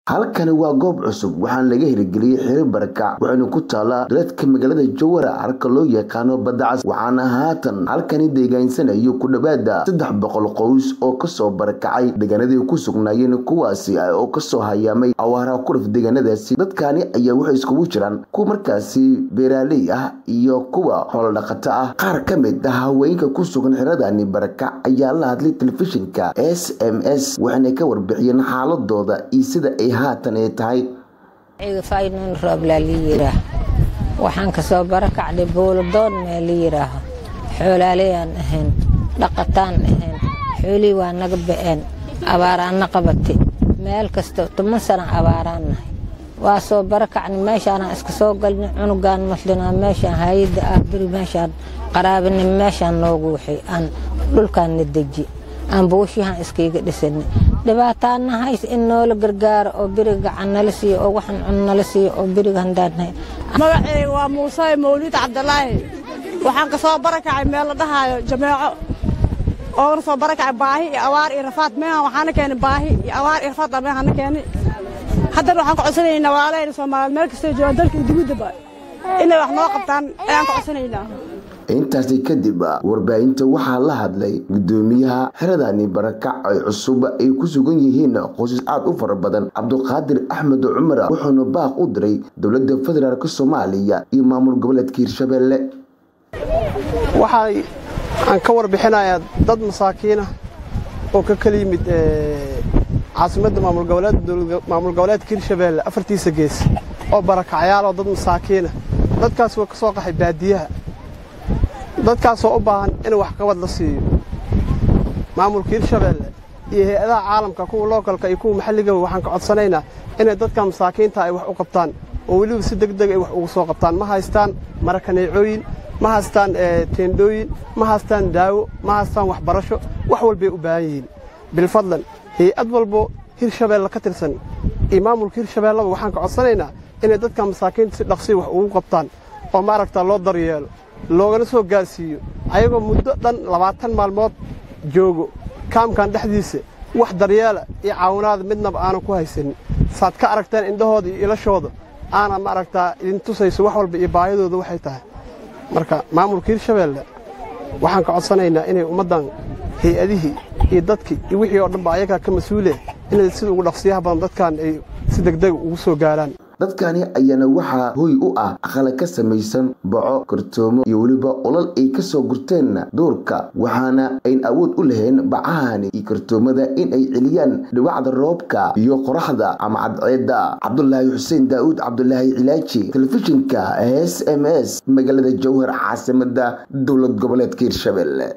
halkani waa goob cusub waxaana laga hirgeliyey xiri barakac waxayna ku taalaa dareedka magaalada jawara halka loo yaqaano badacas waxaana haatan halkani deegaansanayo ku dhowaada saddex boqol qoys oo kasoo barakacay deegaanadii ku sugnaayeen kuwaasi oo kasoo hayaamay awaaraha kuraf deegaanadaasi dadkani ayaa waxay iskugu jiraan kuwa markaasi beeraaley ah iyo kuwa xoolodhaqato ah qaar ka mid ah haweenka ku sugan xiradani barakac ayaa la hadlay telefishinka s m s waxayna ka warbixiyeen xaaladooda iyo sida ay haatan ay tahay faynon rooblaa la yiraah waxaan kasoo barakacday booladoon mee la yiraaho xoolaaleyaan ahayn dhaqataan ahayn xoolihii waa naga ba'een abaaraanna qabati meel kasta toban sana abaaraan nahay waa soo barakacni meeshaanaan iska soo galni cunugaan maslinaa meeshaan hayadda ah beri meeshaan qaraabini meeshaan noogu waxay aan dhulkaanna deji aan buushihaan iskaiga dhisani dhibaataana hays in noola gargaaro oo beriga gacan nala siiyo oo waxan cun nala siiyo oo beriga handaannahay magaceyga waa muuse mawliid cabdilaahi waxaan ka soo barakacay meel la dhahaayo jameeco oogana soo barakacay baahi iyo awaar iyo rafaad meehan waxaana keenay baahi iyo awaar iyo rafaad meehana keenay haddana waxaan ka codsanaynaa waalahayna soomaaliyeed meel kastoo joogaan dalka iyo dibaddaba inay wax noo qabtaan ayaan ka codsanaynaa intaasi kadib warbaahinta waxaa la hadlay gudoomiyaha xiradani barakac ay cusub ay ku sugan yihiin qoysas aad u fara badan cabduqaadir axmed cumar wuxuuna baaq u diray dowladda federaalk soomaaliya iyo maamul goboleedka hirshabelle waxay aan ka warbixinayaa dad masaakiinah oo ka kala yimid caasimadda maamul goboleedka hirshabelle afartiisa gees oo barakacyaal oo dad masaakiinah dadkaas waa ka soo qaxay baadiyaha dadkaasoo u baahan in waxqabad la siiyo maamulka hirshabeelle iyo hay-adaha caalamka kuwa lookalka iyo kuwa maxalligaba waxaan ka codsanaynaa inay dadka masaakiinta ay wax u qabtaan oo weliba si deg deg ay wax ugu soo qabtaan ma haystaan marakaneecooyin ma haystaan teendhooyin ma haystaan daawo ma haystaan waxbarasho wax walbay u baahan yihiin bilfadlan hay-ad walbo hirshabeelle ka tirsan iyo maamulka hirshabeelleba waxaan ka codsanaynaa inay dadka masaakiinta si dhaqsiya wax ugu qabtaan oo maaragtaa loo daryeelo loogana soo gaarsiiyo ayagoo muddo dhan labaatan maalmood joogo kaamkan dhexdiisa wax daryeela iyo caawinaada midnaba aanan ku haysanin saad ka aragteen indhahooda iyo ilashooda aana maaragtaa idin tusayso wax walba iyo baahidooda waxay tahay marka maamulka hirshabeelle waxaan ka codsanaynaa inay ummaddan hay-adihii iyo dadkii iyo wixii oo dhanba ayagaa ka mas-uulee inay sida ugu dhaqsiyaha badan dadkan ay si degdega ugu soo gaaraan dadkani ayaana waxaa hoy u ah aqala ka samaysan boco kartoomo iyo weliba olol ay kasoo gurteen duurka waxaana ayn awood u lahayn bacahani iyo kartoomada in ay celiyaan dhibacda roobka iyo qoraxda ama cadceedda cabdulaahi xuseen daa'uud cabdulaahi cilaaji telefishinka s m s magaalada jowhar caasimada dowlad goboleedka hirshabelle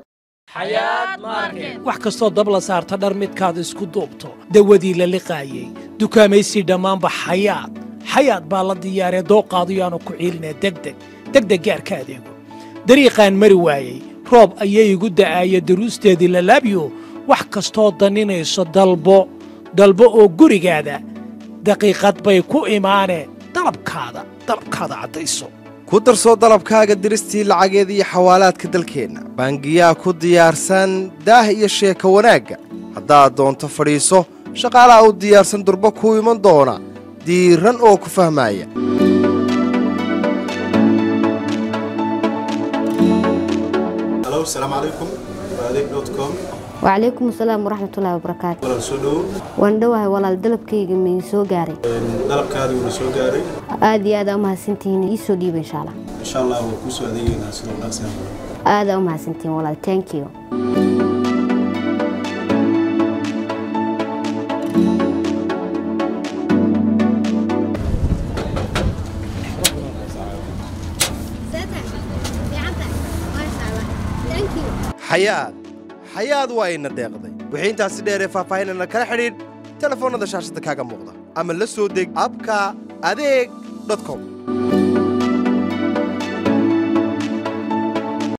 wax kastoo dab la saarta dhar midkaad isku duubto dawadii la liqaayey dukaamaysi dhammaanba xayaad xayaad baa la diyaaree dooqaadiyaanu ku ciilinee degdeg degdeg gaarka adeego dariiqaan mari waayey roob ayay igu da'aaya daruusteedii lalaabyo wax kastoo danninayso dalbo dalbo oo gurigaada daqiiqad bay ku imaanee dalabkaada dalabkaada caddayso ku darsoo dalabkaaga diristii lacageed iyo xawaalaadka dalkeenna baangiyaa ku diyaarsan daah iyo sheeka wanaagga haddaad doonto fadhiiso shaqaalaha u diyaarsan durba kuu iman doona diiran oo ku fahmaaya wacalaykum asalaam waraxmatullaahi wabarakaatu waan dhowahay walaal dalabkayga main soo gaaray aad iyo aada umahadsantihiin iisoo dhiiba insha allah aada umahadsantihiin walaal thank you xayaad xayaad waa ina deeqday wixii intaasi dheeree faahfaahinana kala xidhiidh telefoonnada shaashadda kaaga muuqda ama la soo deg abka adeeg com